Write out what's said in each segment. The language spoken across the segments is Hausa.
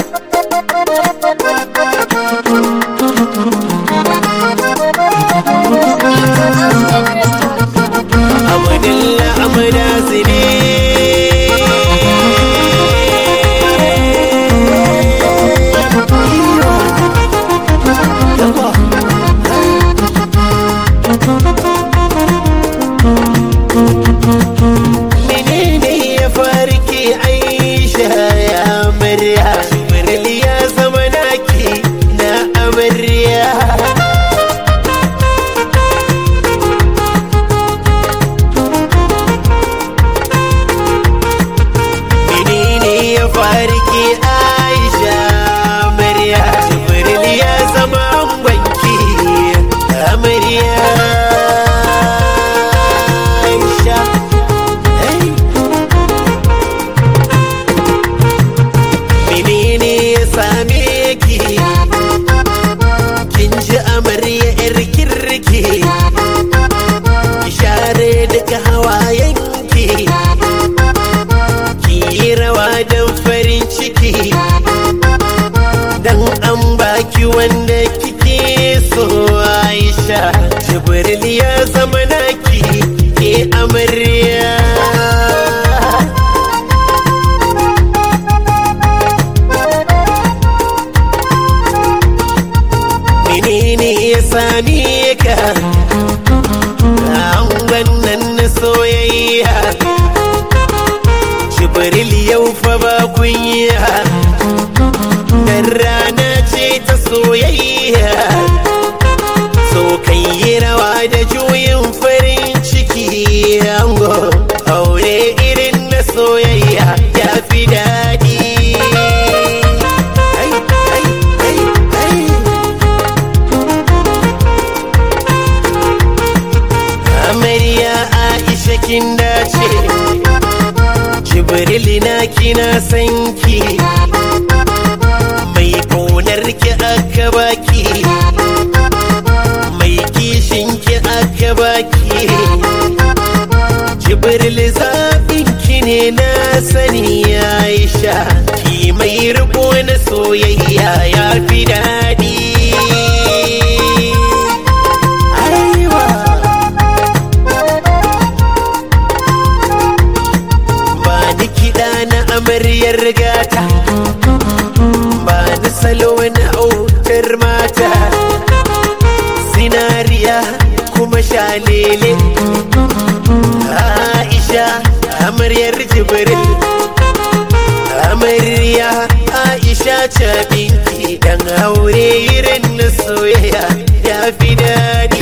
Amadilla amada zine Menene ya farki Aisha ya amarya Jibril ya zama naki na amarya menene ya farki aisha amarya jibril ya zama banki amarya aisha hey. menene ya same ki kin ji amarya yar kirki ki share duka hawayenki ki yi rawa don farin ciki dan an baki wanda kike so aisha jibril ya zama naki ke amarya menene ya same ka an wannan na soyayya jibril yau fa ba kunya dan rana ce ta soyayya so kai yi rawa da juyin farin ciki ango aure irin na soyayya ya fi daɗi Ai, ai, ai, ai. amarya aisha kin dace jibril na kina sanki mai ƙaunar ki aka baki mai kishin ki aka baki jibril zaɓin ki ne na sani aisha ki mai riko na soyayya ya fi daɗi Aiwa. ba ni kiɗa na amaryar gata ba ni salo na autar mata zinariya kuma shalele aisha amaryar jibril amarya aisha cabinki dan aure irin na soyayya ya fi daɗi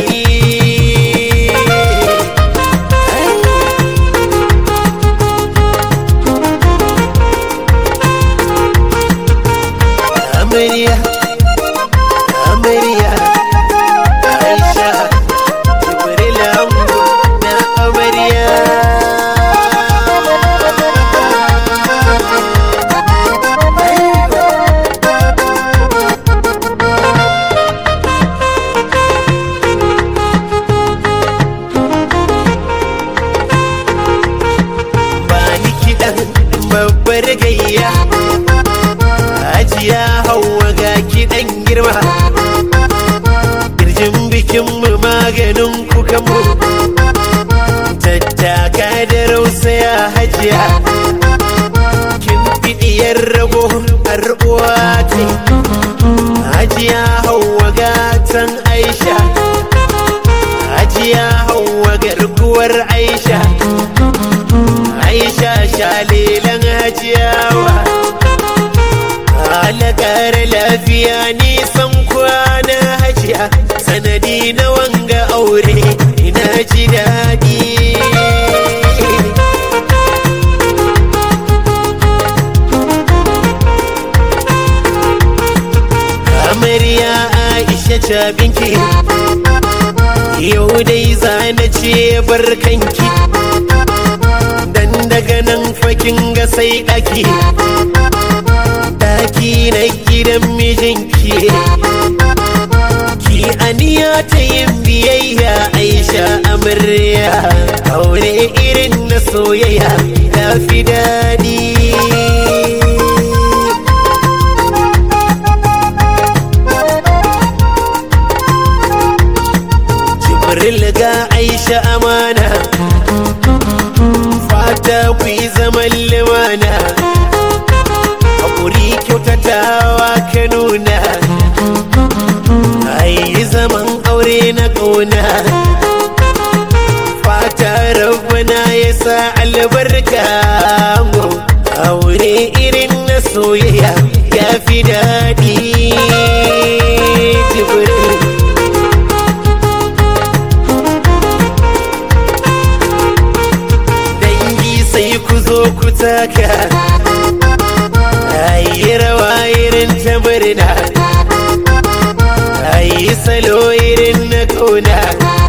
amarya amarya aisha jibril ango na amarya ba ni kiɗan babbar gayya Hajiya Hauwa ga kiɗan girma Kirjin bikin mu maganin kukan mu Tattaka da rausaya hajiya Kin fiɗiyar rago har uwa ce Hajiya Hauwa gatan Aisha Hajiya Hauwa garkuwar Aisha Aisha shalilan hajiyawa Alakar lafiya nisan kwana hajiya sanadi na wanga aure ina ji daɗi amarya aisha cabinki yau dai zana ce barkanki dan daga nan fakin ga sai ɗaki ɗaki na gidan mijinki ki aniya ta yin biyayya aisha amarya aure irin na soyayya ta fi daɗi soyayya ya fi daɗi jibril dangi sai ku zo ku taka ayi rawa irin ta murna ayi salo irin na kauna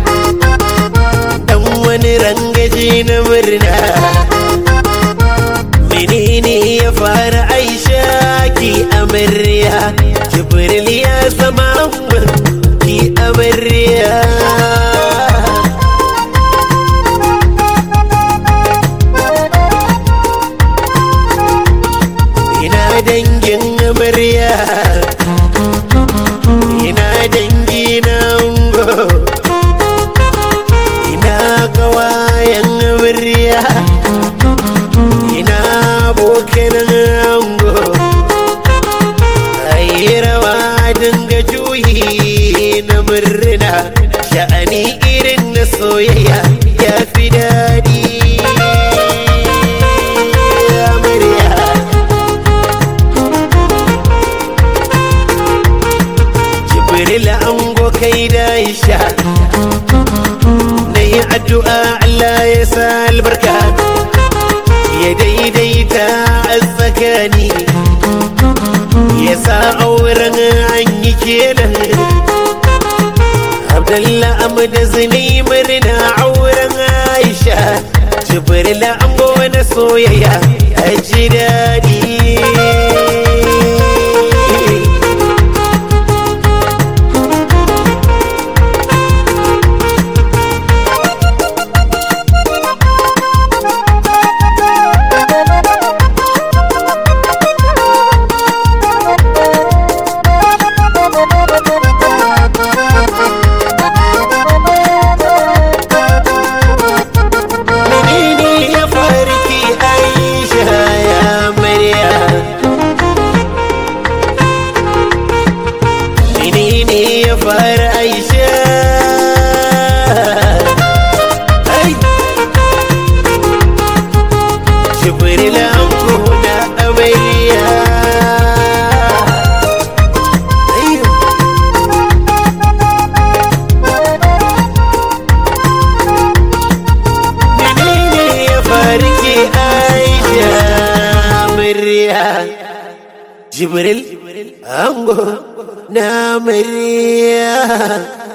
dan wani rangaji na murna menene ya fara aisha ki amarya jibril ya zama ki amarya ina dangin amarya ina dangi na ungo ina kawayen amarya ina abokan ango ayi rawa dinga juyi na murna sha'ani irin na soyayya ya fi daɗi amarya jibril ango kai da isha na yi addu'a Allah ya sa albarka ya daidaita a tsakani ya sa auren an yi kenan abdallah amda zini murna auren aisha jibril ango na soyayya a ji daɗi menene ya farki aisha ya marya menene ya fara aisha ai jibril anko na amarya ayyo menene ya farki aisha murya jibril ango na murya